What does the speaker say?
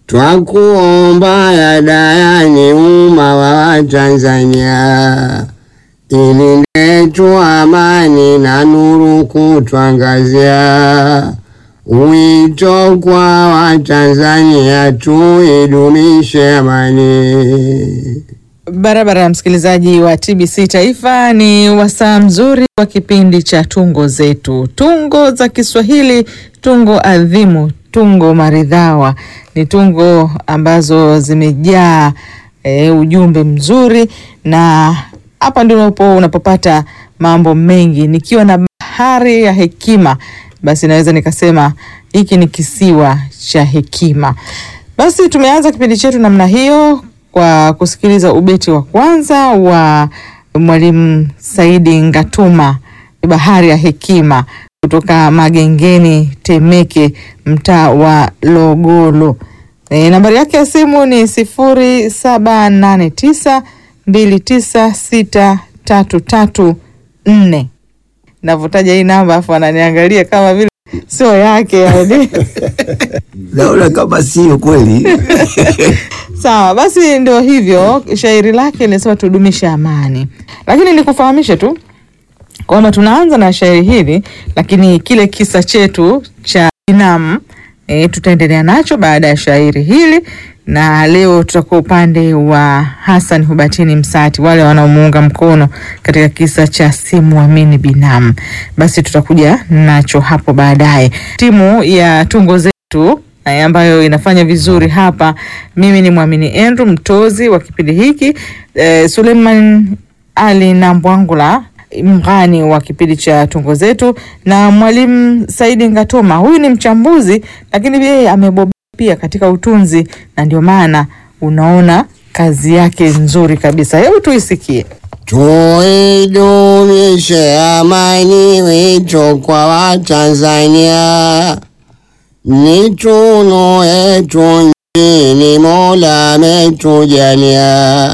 Twakuomba ya dayani umma wa Tanzania, ilindetu amani na nuru kutwangazia. Wito kwa Watanzania tuidumishe amani. Barabara ya msikilizaji wa TBC Taifa, ni wasaa mzuri wa kipindi cha tungo zetu, tungo za Kiswahili, tungo adhimu, tungo maridhawa. Ni tungo ambazo zimejaa e, ujumbe mzuri, na hapa ndipo unapopata mambo mengi. Nikiwa na bahari ya hekima, basi naweza nikasema hiki ni kisiwa cha hekima. Basi tumeanza kipindi chetu namna hiyo kwa kusikiliza ubeti wa kwanza wa Mwalimu Saidi Ngatuma, bahari ya hekima, kutoka Magengeni, Temeke, mtaa wa Logolo. E, nambari yake ya simu ni sifuri saba nane tisa mbili tisa sita tatu tatu nne. Navyotaja hii namba afu ananiangalia kama vile sio yake yani. naona kama sio kweli. Sawa, basi ndio hivyo. Shairi lake linasema tudumishe amani, lakini nikufahamishe tu kwamba tunaanza na shairi hili, lakini kile kisa chetu cha binamu e, tutaendelea nacho baada ya shairi hili, na leo tutakuwa upande wa Hassan Hubatini Msati, wale wanaomuunga mkono katika kisa cha simuamini binamu. Basi tutakuja nacho hapo baadaye. Timu ya tungo zetu eh, ambayo inafanya vizuri hapa. Mimi ni Mwamini Andrew mtozi wa kipindi hiki eh, Suleiman Ali Nambwangula mghani wa kipindi cha tungo zetu, na mwalimu Saidi Ngatoma, huyu ni mchambuzi lakini yeye amebobea pia katika utunzi, na ndio maana unaona kazi yake nzuri kabisa. Hebu tuisikie. Tuidumishe amani, wito kwa Watanzania, ni tunu yetu nchini, Mola ametujalia.